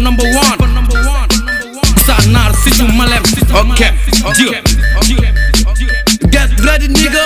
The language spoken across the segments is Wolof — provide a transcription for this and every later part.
number one sa naar si su malem ok get ready nigga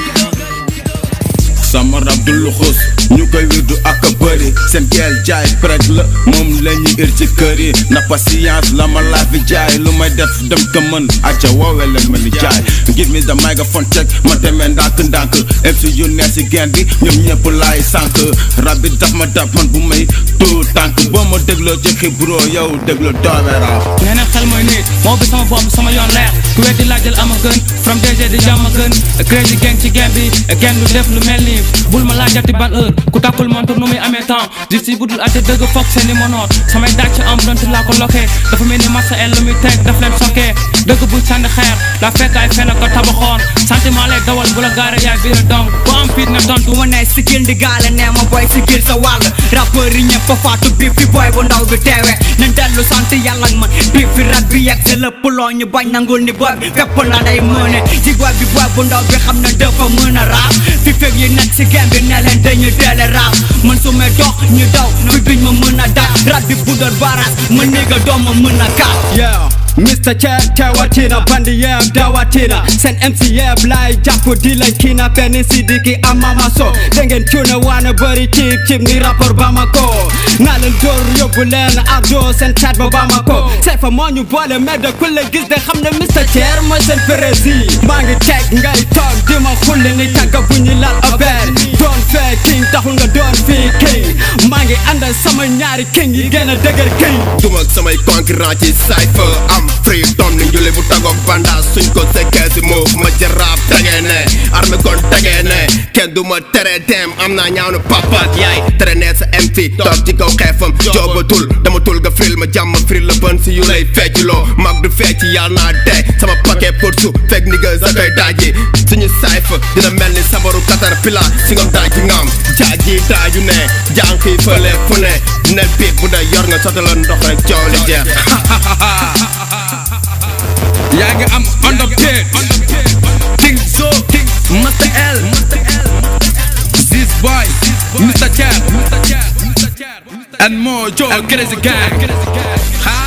sama rab du luxus ñu koy wirdu ak a bëri seen gel jaay preg la moom la ñuy ir ci kër yi na patience la ma laa fi jaay lu may def dem ko mën acca woowee leen ma ni jaay give me the microphone check ma demee ndànk ndànk MC yu ne si gen bi ñoom ñëpp laay sànk rab bi daf ma daf man bu may tuut tànk boo ma dégloo ci xibro yow déglu doomeraa nee na xel mooy nit moo bi sama bopp sama yoon leer ku weddi laajal ama gën from DG di jàmm gën crazy gang ci game bi gang du def lu mel nii bul ma laajati ban heure ku takkul montre nu muy amee temps di si budul ate dëgg foog seen i monoot samay dàcc am donte laa ko lokkee dafa mel ni massa el lu muy teg daf leen sokkee dëgg bu sànni xeer la fekk ay fen ko tabaxoon sentiment lay dawal bu la gaare yaay biir dong bu am fit na tontu du ma ne sigil ndi gaale nee ma boy sigil sa wàll rappeur yi ñëpp a faatu bi fi boy bu ndaw bi teewe nañ dellu sant yàlla ak man bi fi rat bi yegg si lépp loo ñu bañ nangul ni boy bi fépp la day mëne ci boy bi boy bu ndaw bi xam na dafa mën a raap fi fekk yi nekk si game bi ne leen dañu teele raap man su ma dox ñu daw fi biñ ma mën a daal rat bi bu doon baras ma néega doom ma mën a kaat Yeah, Mr. Chad tewatina bandi yeb dawatina Sen MC yeb lay jàpp di lañ kina benn sidiki amama so Dengen tuna wana bëri cip cip ni rapport Bamako Naa leen door yóbbu leen ardo sen chat ba Bamako Say fa moo ñu boole mais de ku leen gis de xam ne Mr. Chad mooy seen prési Maa ngi teg ngay toog di ma xulli ni tàgga bu ñu lal affaire Doon fee king taxul nga doon fii king Maa ngi àndal sama ñaari king yi gën a dëgër king duma ak samay concurrent ci cypher am freedom ni njule bu tagoog bandage suñ ko sekkee si move ma jaraab tegee ne armé kon tegee ne kenn du ma tere dem am naa ñaaw na papa ak yaay tere nee sa MC toog ci kaw xeefam joobatul dama tul nga fril ma jàmm fril la bën si yu lay fecculoo mag du fecc yàlla naa dee sama paquet pour su fekk ni nga sa koy daaji suñu cypher dina mel ni sabaru katar pila si nga daaji ngam jaaji daaju ne jànq yi fële fu ne nel biit bu dee yor nga sottala ndox rek coow li jeex yaa ngi am underpaid King Zo Master L Ziz Boy Mr. Chad and more Joe Crazy Gang